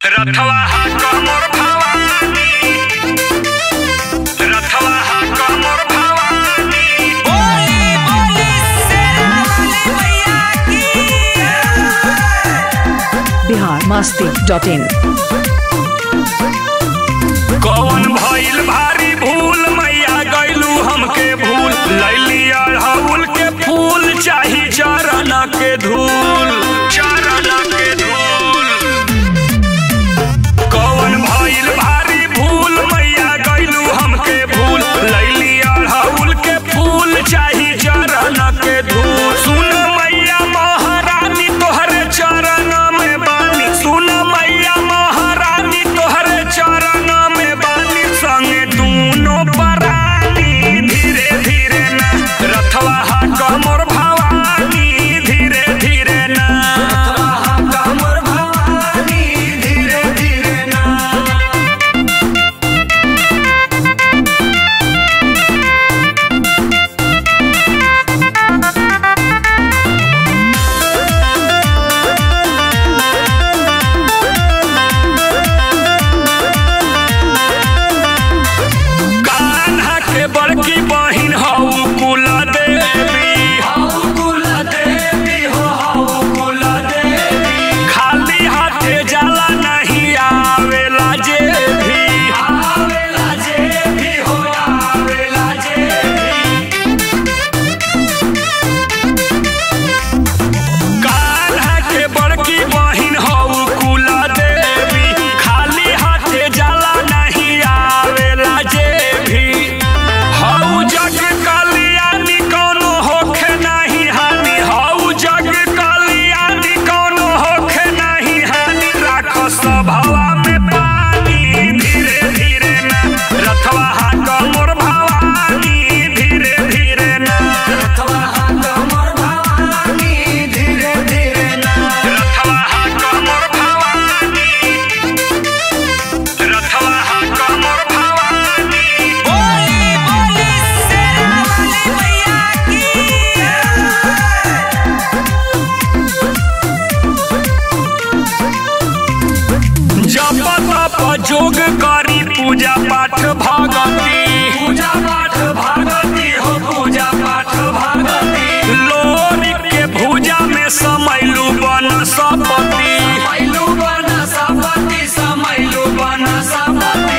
रथवा हा कमर भवानी रथवा हा कमर भवानी बोली बोली शेरा वाली मैया की बिहार मस्ती डॉट इन कौन भइल भारी भूल मैया गैलू हमके भूल लैली अड़हुल के फूल चाही चरण के धूल चरण के धूल कौन भइल भारी भूल मैया गैलू हमके भूल लैली अड़हुल के फूल चाही चरण के धूल सुन मैया महारानी तोहरे चरण में बानी सुन मैया महारानी तोहरे चरण में बानी संगे दूनो परानी धीरे धीरे ना रथवा हा कमर भवानी धीरे धीरे ना रथवा हा कमर भवानी धीरे धीरे ना कान्हा के बड़की बहिन हऊ कुला देवी हऊ कुला देवी हो हऊ कुला देवी खाली हाथे जाला नहीं आवेला जे भी आवेला जे भी हो आवेला जे कान्हा के बड़की बहिन हऊ कुला देवी खाली हाथे जाला नहीं आवेला जे भी हऊ जग कल्याणी कौनो होखे नहीं हानि हऊ जग कल्याणी कौनो होखे नहीं हानि राखो सभवा में पानी धीरे धीरे ना रथवा हा कमर भवानी धीरे धीरे ना रथवा हा कमर भवानी धीरे धीरे ना रथवा हा कमर भवानी रथवा हा कमर भवानी बोली बोली शेरा वाली मैया की जप तप जोग करी पूजा पाठ भगती पूजा पाठ भगती हो पूजा पाठ भगती लोरी के भूजा में समैलू बन सपति समैलू बन सपति समैलू बन सपति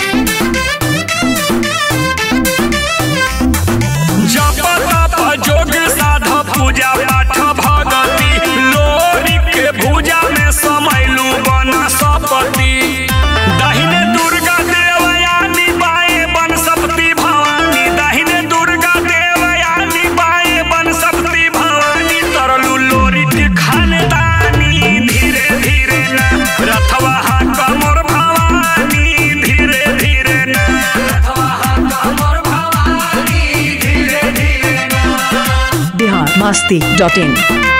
जप तप जोग साध पूजा पाठ भगती लोरी के भूजा में समैलू बन सपति दाहिने दुर्गा देवयानी बाएं बन सपति भवानी दाहिने दुर्गा देवयानी बाएं बन सपति भवानी तरलू लोरी के खानदानी धीरे धीरे ना रथवा हा कमर भवानी धीरे धीरे ना रथवा हा कमर भवानी धीरे धीरे ना बिहार मस्ती डॉट इन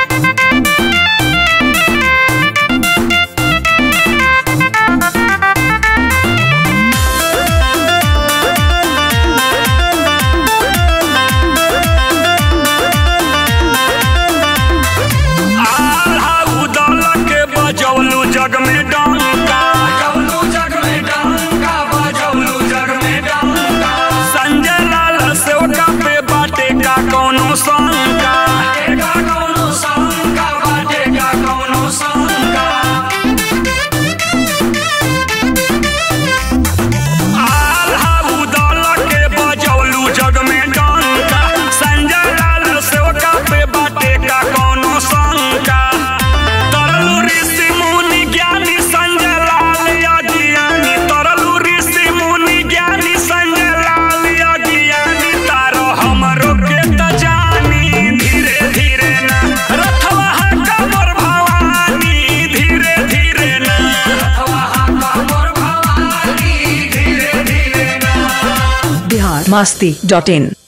आल्हा उदल के बजौलू जग में डंका बजौलू जग में डंका बजौलू जग में डंका संजय लाल सेवका पे बाटे का कौनो शंका बाटे का कौनो शंका बाटे का कौनो शंका आल्हा उदल के बजौलू जग में डंका संजय लाल सेवका पे बाटे का कौनो शंका तरलू ऋषि मुनि ज्ञानी संजय लाल अज्ञानी तरलू ऋषि मुनि ज्ञानी संजय लाल अज्ञानी तारो हमरो के त जानी धीरे धीरे ना रथवा हा कमर भवानी धीरे धीरे ना रथवा हा कमर भवानी धीरे धीरे ना बिहार मस्ती डॉट इन